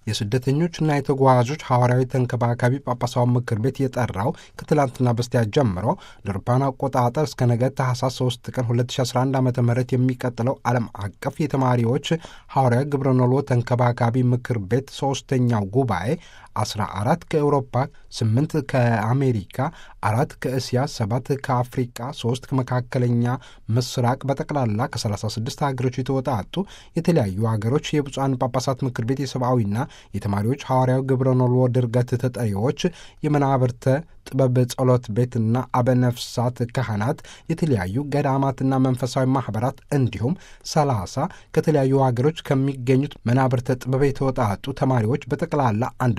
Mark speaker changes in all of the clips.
Speaker 1: የስደተኞችና የተጓዦች ሐዋርያዊ ተንከባካቢ ጳጳሳዊ ምክር ቤት የጠራው ከትላንትና በስቲያ ጀምሮ ለአውሮፓውያን አቆጣጠር እስከ ነገ ታህሳስ 3 ቀን 2011 ዓ ም የሚቀጥለው ዓለም አቀፍ የተማሪዎች ሐዋርያዊ ግብረኖሎ ተንከባካቢ ምክር ቤት ሦስተኛው ጉባኤ 14 ከአውሮፓ፣ 8 ከአሜሪካ፣ አራት ከእስያ፣ ሰባት ከአፍሪቃ፣ ሶስት ከመካከለኛ ምስራቅ በጠቅላላ ከ36 ሀገሮች የተወጣጡ የተለያዩ ሀገሮች የብፁዓን ጳጳሳት ምክር ቤት የሰብአዊና የተማሪዎች ሐዋርያዊ ግብረኖሎ ድርገት ተጠሪዎች የመናብርተ ጥበብ ጸሎት ቤትና አበነፍሳት ካህናት የተለያዩ ገዳማትና መንፈሳዊ ማኅበራት እንዲሁም ሰላሳ ከተለያዩ ሀገሮች ከሚገኙት መናብርተ ጥበብ የተወጣጡ ተማሪዎች በጠቅላላ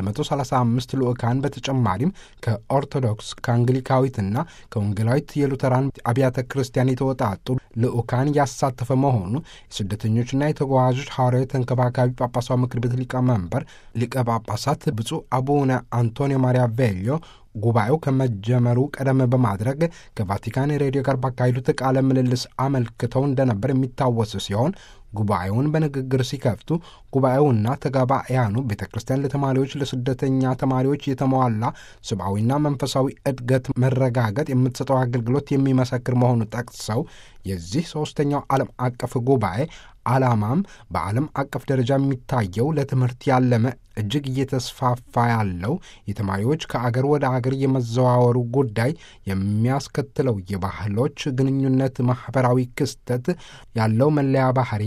Speaker 1: 135 ልዑካን በተጨማሪም ከኦርቶዶክስ ከአንግሊካዊትና ከወንጌላዊት የሉተራን አብያተ ክርስቲያን የተወጣጡ ልዑካን ያሳተፈ መሆኑ የስደተኞችና የተጓዦች ሐዋርያዊ ተንከባካቢ ጳጳሳዊ ምክር ቤት ሊቀመንበር ሊቀ ጳጳሳት ብፁዕ አቡነ አንቶኒዮ ማሪያ ቬልዮ ጉባኤው ከመጀመሩ ቀደም በማድረግ ከቫቲካን ሬዲዮ ጋር ባካሄዱት ቃለ ምልልስ አመልክተው እንደነበር የሚታወስ ሲሆን ጉባኤውን በንግግር ሲከፍቱ ጉባኤውና ተጋባያኑ ቤተ ክርስቲያን ለተማሪዎች ለስደተኛ ተማሪዎች የተሟላ ሰብአዊና መንፈሳዊ እድገት መረጋገጥ የምትሰጠው አገልግሎት የሚመሰክር መሆኑ ጠቅሰው የዚህ ሦስተኛው ዓለም አቀፍ ጉባኤ ዓላማም በዓለም አቀፍ ደረጃ የሚታየው ለትምህርት ያለመ እጅግ እየተስፋፋ ያለው የተማሪዎች ከአገር ወደ አገር የመዘዋወሩ ጉዳይ የሚያስከትለው የባህሎች ግንኙነት ማኅበራዊ ክስተት ያለው መለያ ባህሪ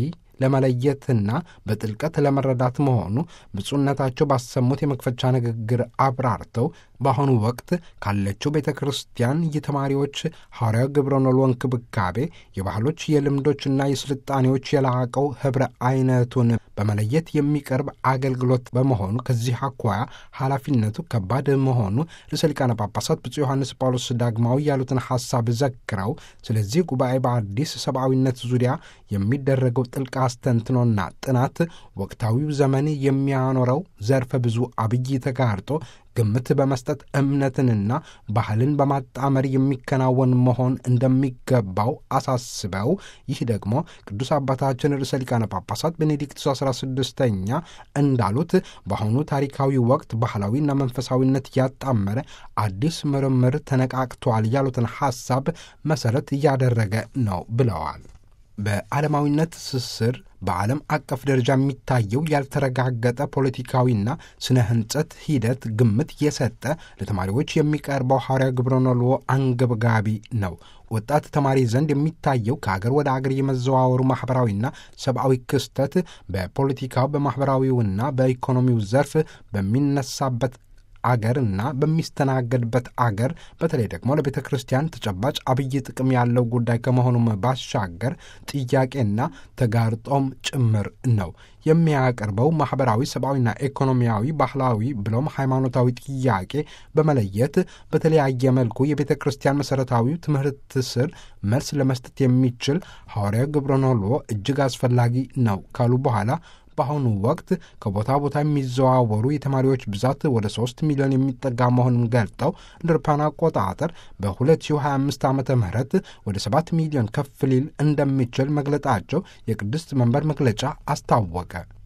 Speaker 1: ለመለየትና በጥልቀት ለመረዳት መሆኑ ብፁዕነታቸው ባሰሙት የመክፈቻ ንግግር አብራርተው በአሁኑ ወቅት ካለችው ቤተ ክርስቲያን የተማሪዎች ሐዋርያዊ ግብረኖሎ እንክብካቤ የባህሎች የልምዶችና የስልጣኔዎች የላቀው ኅብረ አይነቱን በመለየት የሚቀርብ አገልግሎት በመሆኑ ከዚህ አኳያ ኃላፊነቱ ከባድ መሆኑ ርዕሰ ሊቃነ ጳጳሳት ብፁዕ ዮሐንስ ጳውሎስ ዳግማዊ ያሉትን ሐሳብ ዘክረው ስለዚህ ጉባኤ በአዲስ ሰብአዊነት ዙሪያ የሚደረገው ጥልቅ አስተንትኖና ጥናት ወቅታዊው ዘመን የሚያኖረው ዘርፈ ብዙ አብይ ተጋርጦ ግምት በመስጠት እምነትንና ባህልን በማጣመር የሚከናወን መሆን እንደሚገባው አሳስበው ይህ ደግሞ ቅዱስ አባታችን ርዕሰ ሊቃነ ጳጳሳት ቤኔዲክቱስ 16ኛ እንዳሉት በአሁኑ ታሪካዊ ወቅት ባህላዊና መንፈሳዊነት ያጣመረ አዲስ ምርምር ተነቃቅቷል ያሉትን ሐሳብ መሠረት እያደረገ ነው ብለዋል። በዓለማዊነት ትስስር በዓለም አቀፍ ደረጃ የሚታየው ያልተረጋገጠ ፖለቲካዊና ስነ ሕንጸት ሂደት ግምት የሰጠ ለተማሪዎች የሚቀርበው ሐዋርያዊ ግብረኖሎ አንገብጋቢ ነው። ወጣት ተማሪ ዘንድ የሚታየው ከአገር ወደ አገር የመዘዋወሩ ማኅበራዊና ሰብአዊ ክስተት በፖለቲካው በማኅበራዊውና በኢኮኖሚው ዘርፍ በሚነሳበት አገርና በሚስተናገድበት አገር በተለይ ደግሞ ለቤተ ክርስቲያን ተጨባጭ አብይ ጥቅም ያለው ጉዳይ ከመሆኑም ባሻገር ጥያቄና ተጋርጦም ጭምር ነው የሚያቀርበው ማኅበራዊ፣ ሰብአዊና ኢኮኖሚያዊ፣ ባህላዊ ብሎም ሃይማኖታዊ ጥያቄ በመለየት በተለያየ መልኩ የቤተ ክርስቲያን መሠረታዊ ትምህርት ስር መልስ ለመስጠት የሚችል ሐዋርያዊ ግብረኖሎ እጅግ አስፈላጊ ነው ካሉ በኋላ በአሁኑ ወቅት ከቦታ ቦታ የሚዘዋወሩ የተማሪዎች ብዛት ወደ ሶስት ሚሊዮን የሚጠጋ መሆኑን ገልጠው እንደ አውሮፓውያን አቆጣጠር በ2025 ዓ ም ወደ 7 ሚሊዮን ከፍ ሊል እንደሚችል መግለጣቸው የቅድስት መንበር መግለጫ አስታወቀ።